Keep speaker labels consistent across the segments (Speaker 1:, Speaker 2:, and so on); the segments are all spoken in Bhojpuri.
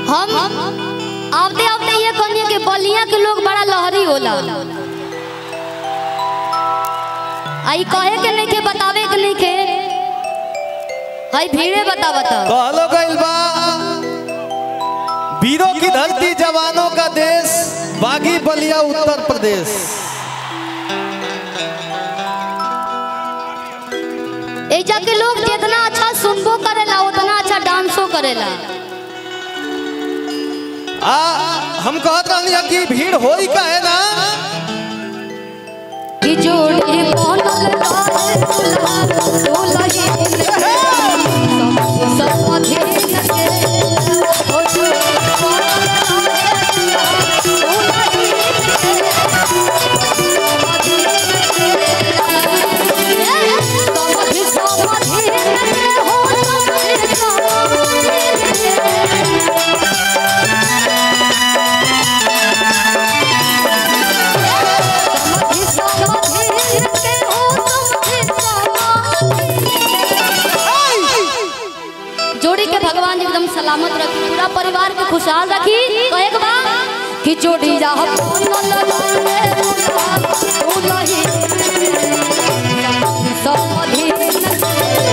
Speaker 1: हम आवते आवते ये कहनी कि बलिया के लोग बड़ा लहरी होला आई कहे के नहीं के बतावे के नहीं के हई भीड़े बता बता
Speaker 2: कहलो गइल बा वीरों की धरती जवानों का देश बागी बलिया उत्तर प्रदेश
Speaker 1: एजा के लोग जितना अच्छा सुनबो करेला उतना अच्छा डांसो करेला
Speaker 2: आ हम कहत रहनी कि भीड़ होई का है ना
Speaker 1: कि जोड़ी बनल बाहे दुल्हा दुल्ही सब अधीन के ओ जोड़ी बनल बाहे दुल्हा दुल्ही सब अधीन सब अधीन के हो सब अधीन के जोड़ी के भगवान एकदम सलामत रखी पूरा परिवार के खुशहाल रखी तो एक बार कि जोड़ी जा सब अधीन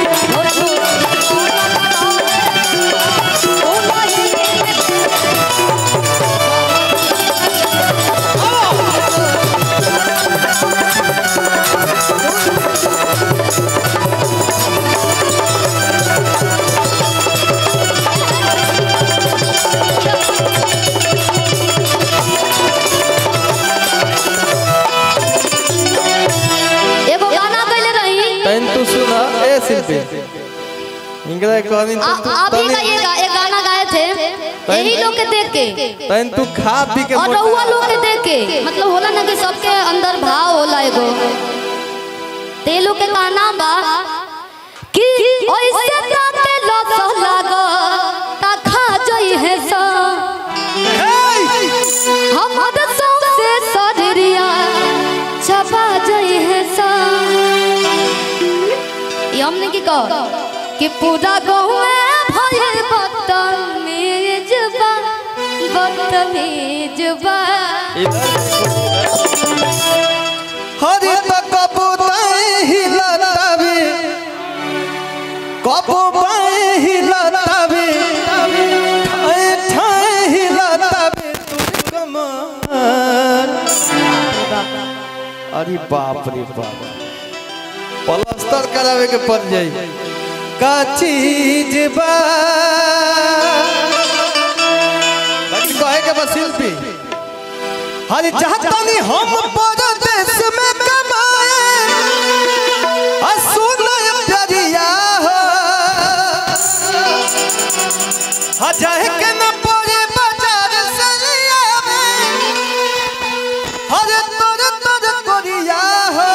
Speaker 1: एगो गाना गइले रही
Speaker 2: तैन तू सुना ए शिल्पी इंगरा कहनी
Speaker 1: आ- आप ही का ये गा, एक गाना गाए थे यही लोग के देख के
Speaker 2: तैन तू खा पी के
Speaker 1: और
Speaker 2: मोटा-
Speaker 1: रहुआ लोग के देख के मतलब होला ना कि सबके अंदर भाव होला एगो ते लोग के गाना बा कि ऐसे ताके लत लागो ता खा जई है सा हमर सौसे सजरिया छपा जई है सा ये हमने की कह कि पूरा गाँव में भयल बदतमीज बा बदतमीज बा
Speaker 2: हरि त कबूतर हिलतावे कबूतर हिलतावे ठाए ठाए हिलतावे तू कमर अरे बाप रे बाप प्लास्टर करावे के पड़ जाई का चीज बा बाकी कहे के बस शिल्पी हर चाहतानी हम परदेश में कमाए आ सुनय प्यारिया हो आ जाए के न पड़े बाजार सरिया हर तोर तोर कोरिया हो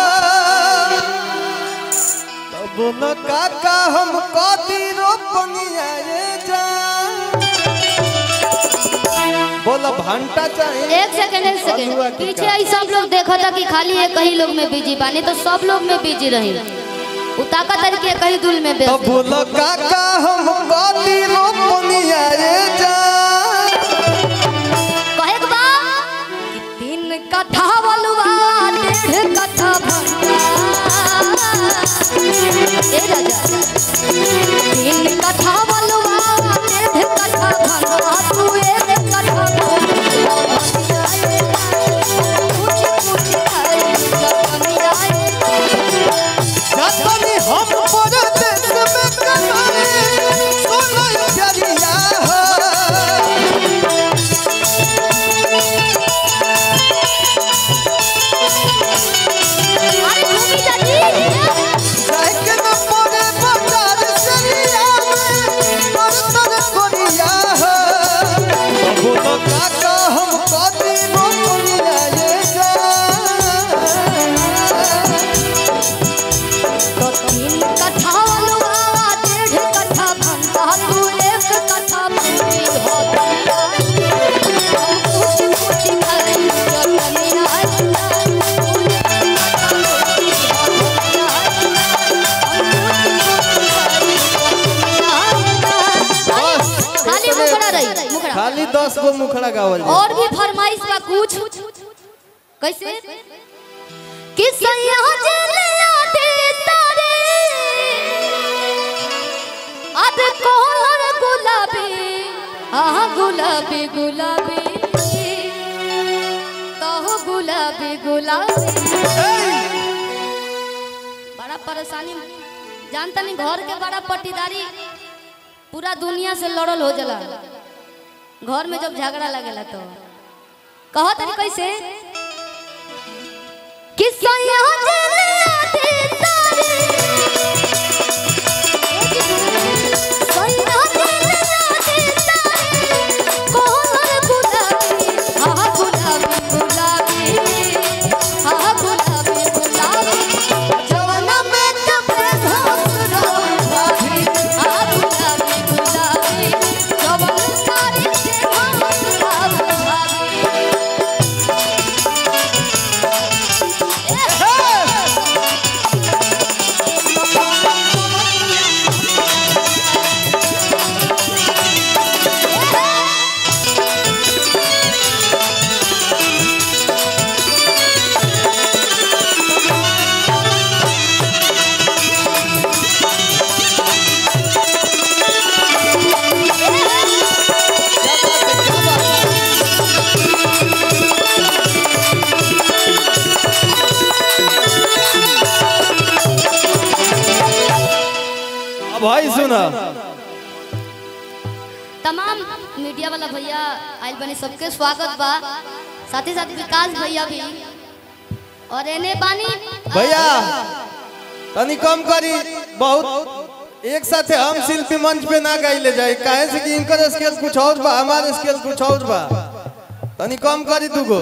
Speaker 2: तब न काका हम कदी रोपनिया रे जा बोला भंटा चाहिए
Speaker 1: एक सेकंड एक सेकंड पीछे आई सब लोग देखा था कि खाली एक ही लोग में बिजी बानी तो सब लोग में बिजी रही उताका तरीके कहीं दुल में
Speaker 2: तो
Speaker 1: व्यस्त
Speaker 2: बोलो काका हम गली रोपनिया रे जा
Speaker 1: कहे के बा कि तीन कथा बलुआ डेढ़ कथा भंगा ए राजा तीन कथा बलुआ डेढ़ कथा भंगा तू एक कथा
Speaker 2: जतनी हम परदेश में कमाए सुनय खाली दस गो मुखड़ा गावल जाए
Speaker 1: और भी फरमाइश बा कुछ कैसे कि सैया जलिया दे तारे अब कोहर गुलाबी आह गुलाबी गुलाबी कहो गुलाबी गुलाबी बड़ा परेशानी जानता नहीं घर के बड़ा पट्टीदारी पूरा दुनिया से लड़ल हो जाला घर में जब झगड़ा लगेला तो कहो तनी कैसे कि सैया जलिया दे तारे सैया जलिया दे तारे कोहर गुलाबी आह गुलाबी गुलाबी आह गुलाबी गुलाबी जवना में कपड़े धोस भाभी आह गुलाबी गुलाबी जवन सारी से धोस भाभी
Speaker 2: अब भाई सुना
Speaker 1: तमाम मीडिया वाला भैया आइल बने सबके स्वागत बा साथ ही साथ विकास भैया भी और एने बानी
Speaker 2: भैया तनी कम करी बहुत एक साथे हम शिल्पी मंच पे ना गाइले जाए काहे से कि इनकर स्केल कुछ और बा हमारे स्केल कुछ और बा तनी कम करी दूगो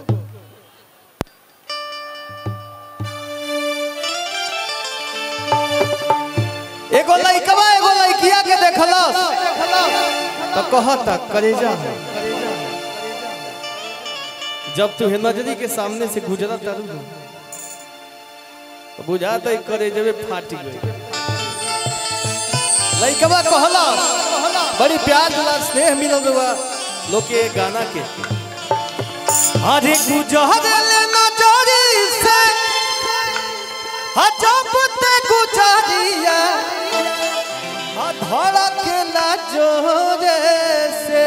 Speaker 2: एगो लइकवा एगो लइकिया के देखलस तो कहता करेजा है जब तू नजरी के सामने से गुजरा तारू ना, तो बुझाता ही करे जब फाट गई लइकवा कहला बड़ी प्यार दिला स्नेह मिलल बा लोग के गाना के अरे गुजरले नजरी से हजब ते गुजरिया धड़कला जोरे से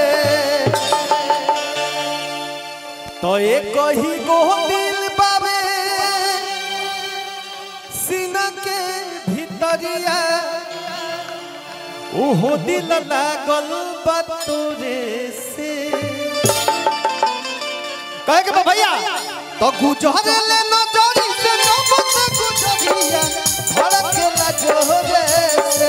Speaker 2: तो एक ही गो दिल बाबे सीना के भीतरिया ओहो दिल लागल बा तोरे से कहे के बा भैया तो गुजरले नजरी से नबत गुजरिया धड़कला जोरे से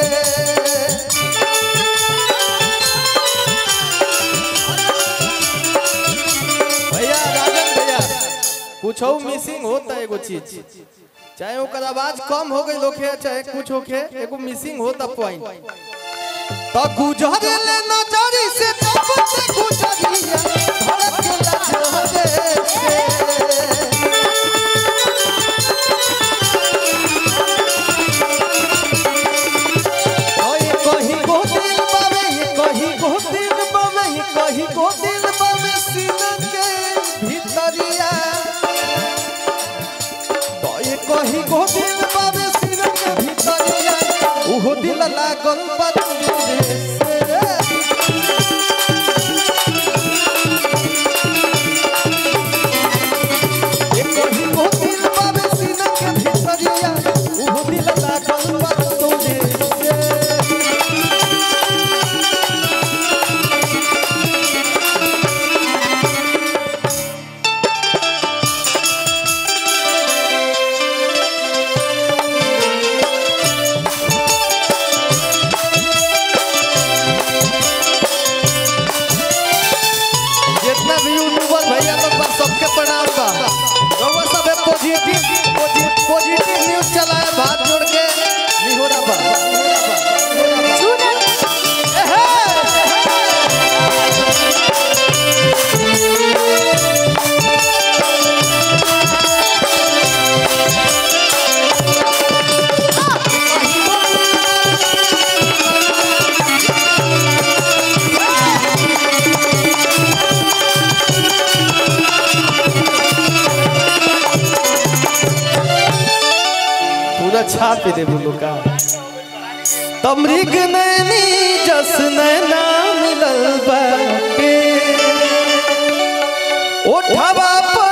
Speaker 2: भैया राजन भैया कुछ मिसिंग होता है एगो चीज चाहे ओकर आवाज कम हो गई होखे चाहे कुछ होखे एगो मिसिंग होता पॉइंट तो गुजरले नजरी से तब से गुजरिया धड़कला जोरे से ओए कहीं को दिल बावे ये कहीं को दिल बावे ये कहीं को दिल बावे सीना के भीतरिया तो ये कहीं को दिल बावे सीना के भीतरिया ओहो दिल लागल बा तोरे से ये कहीं को दिल बावे सीना के भीतरिया ओहो दिल लागल बा तोरे से छाप दे बोलो का तमरीग नैनी जस नैना मिलल बाके ओठवा पर